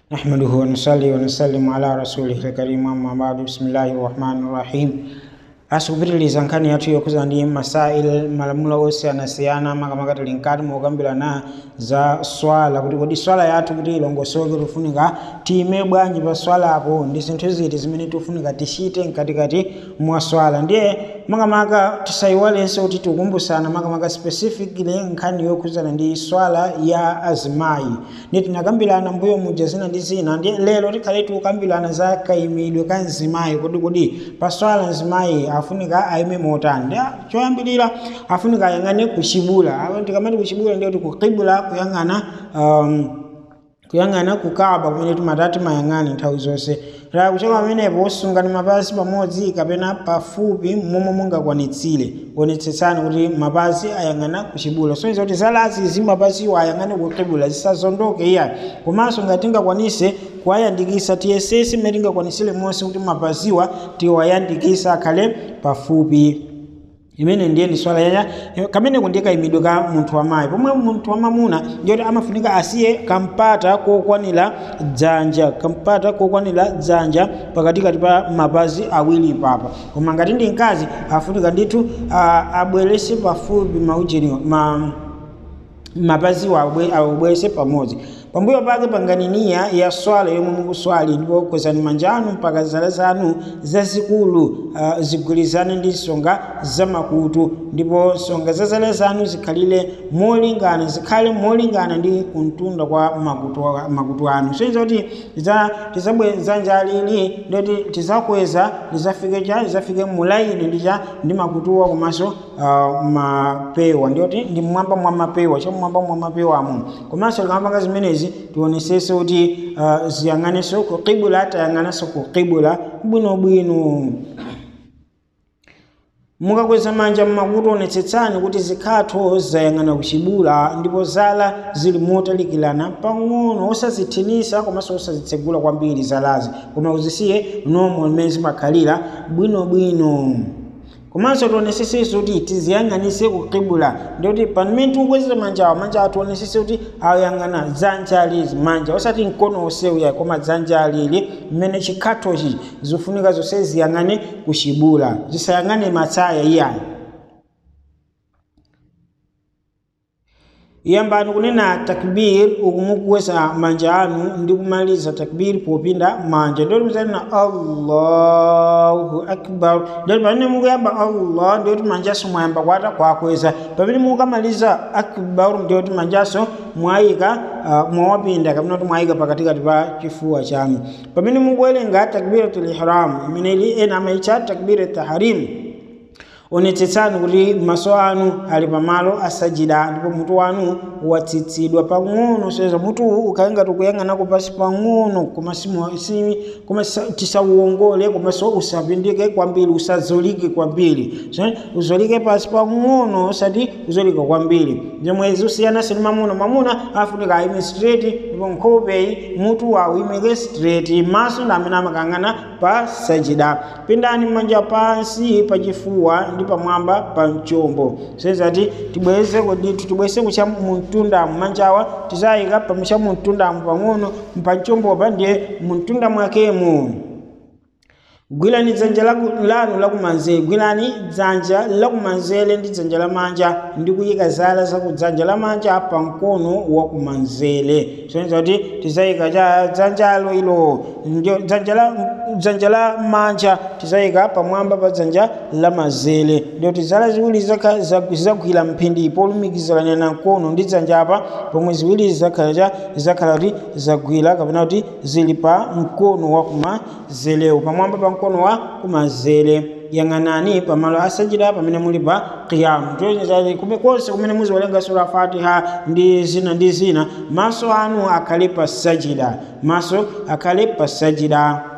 نحمده ونصلي ونسلم على رسوله الكريم أما بعد بسم الله الرحمن الرحيم asukupitiliza nkhani yathu yokhuza ndi masail malamulo osiyanasiyana makamaka tili nkati mokambirana za swala kuti kodi swala yathu kuti ilongosoke tifunika tiyime bwanji pa swalapo ndi zinthu ziti zimene tifunika tichite mkatikati mwa swala ndiye makamaka tisayiwalenso kuti tikumbusana makamaka specifically nkhani yokhuzana ndi swala ya azimayi ndi tinakambirana mbuyo muja zina ndi zina ndi lero tikhale tikukambirana za kayimidwe ka mzimayi kodi kodi pa swala mzimayi afunika ayime motani ndi choyambirira afunika ayang'ane kuchibula tikamati kuchibula ndiyo kuti kukibula kuyang'ana um, kuyang'ana kukaba kumene timatati mayang'ane nthawi zonse la kuchoka pamenepo sungani mapazi pamodzi kapena pafupi momwe mungakwanitsire onetsetsani kuti mapazi ayang'ana kuchibula soneza kuti zalazi zimapaziwo ayang'ane kukibula zisazondoke iya komanso ngati tingakwanise kuwayandikisa tiyesese mmene tingakwanisire monse kuti mapaziwa tiwayandikisa akhale pafupi imene ndiye ndi swala yaya kameneko ndiye kayimidwe ka munthu wamayi pomwe munthu wamamuna ndiyoti amafunika asiye kampata kokwanira dzanja kampata kokwanira dzanja pakatikati pa mapazi awiri papa koma ngati ndi mkazi afunika ndithu abwerese pafupi maujeniwa ma, mapaziwo awubwerese pamodzi pambuyo pake panganiniya ya swala yomwe mukuswali ndipo kwezani manja anu mpaka zala zanu zazikulu uh, zigwirizane ndi nsonga zamakutu ndipo nsonga za zala zanu zikhalire molingana zikhale molingana ndi kuntunda kwa makutu, makutu anu soiza kuti tizabweza njalili ndoti tizakweza lizafike cha lizafike mulaini ndija ndi makutuwa komanso uh, mapewa ndiyoti ndi mmwamba mwa mapewa cha mmwamba mwa mapewamo komanso likamapanga zimenezi tionesese kuti uh, ziyang'aneso ku kibula tayang'ananso ku kibula bwinobwino mukakweza manja mmakutu onetsetsani kuti zikhatho zayang'ana kuchibula ndipo zala zili motalikirana pang'ono osazithinisa komanso osazitsegula kwambiri zalazi koma uzisiye nomwe limene zimakhalira bwinobwino komanso tionesese kuti tiziyang'anise kukibula ndikuti pamene tikukweza manjawa manjawa tionesese kuti ayang'ana dzanja lizi manja osati mkono osewuya koma dzanja lili mmene chikhathochi zifunika zonse ziyang'ane kuchibula zisayang'ane matsaya iyayi yambani kunena takbir ukumukweza manja anu ndi kumaliza takbir popinda manja ndoti muzanena allahu akbar ndoti pamene mukuyamba allah ndiyoti manjaso mwayamba kwata kwakweza pamene mukamaliza akbar ndiyoti manjaso mwayika uh, mwawapinda kapena kuti mwayika pakatikati pa chifuwa chanu pamene mukuwerenga takbiratul ihram imene ili ena amaitcha takbir tahrim onetsetsani kuti maso anu ali pamalo asajida ndipo mutu wanu watsitsidwa pang'ono soeza mutu ukayangati ukuyang'anako pasi pang'ono koma tisauwongole komanso usapindike kwambiri usazolike kwambiri so, uzolike pasi pang'ono osati uzolika kwambiri zomwezi usiyanase ndi mamuna mamuna afunika ayime straight ndipo nkhopeyi mutu wawo imeke straight maso ndi amene amakang'ana pa sajida pindani manja pansi pachifuwa ndi pamwamba pa mchombo sezati tibweze koditu tibweze kucha muntundamu manjawa tizayika pamucha muntundamu pang'ono pamchombopa ndiye muntunda mwakemo gwirani dzanja lanu lakumanzere gwirani dzanja lakumanzere ndi dzanja lamanja ndi kuyika zala za kudzanja lamanja pa mkono wakumanzere soneza kuti tizayika cha dzanjalo ilo dzanja la manja tizayika pamwamba pa dzanja lamanzere ndiyoti zala ziwiri zizagwira mphindi polumikizirana na mkono ndi dzanja apa pomwe ziwiri zizakhala kuti zagwira kapena kuti zili pa mkono wakumanzerewo pamwamba pa mkono wa kumanzere yang'anani pamalo asajida pamene muli pa qiyamu kume konse kumene muziwerenga sura fatiha ndi zina ndi zina maso anu akhale pa sajida maso akhale pa sajida